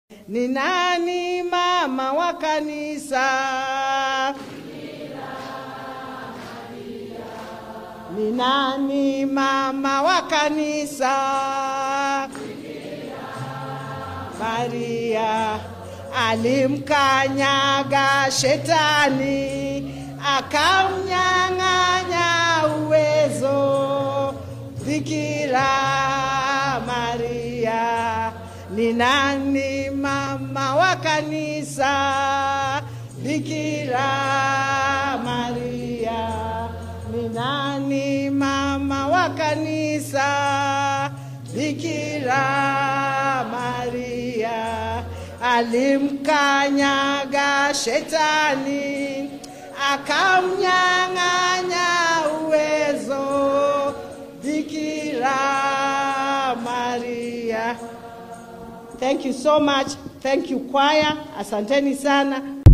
Ni nani mama wa kanisa? Ni nani mama wa kanisa? Maria alimkanyaga shetani akamnyang'anya uwezo. Bikira Maria ni nani mama wa kanisa? Bikira Maria ni nani mama wa kanisa? Bikira Maria alimkanyaga shetani akamnyang'anya uwezo. Bikira Maria. Thank you so much. Thank you choir. Asanteni sana.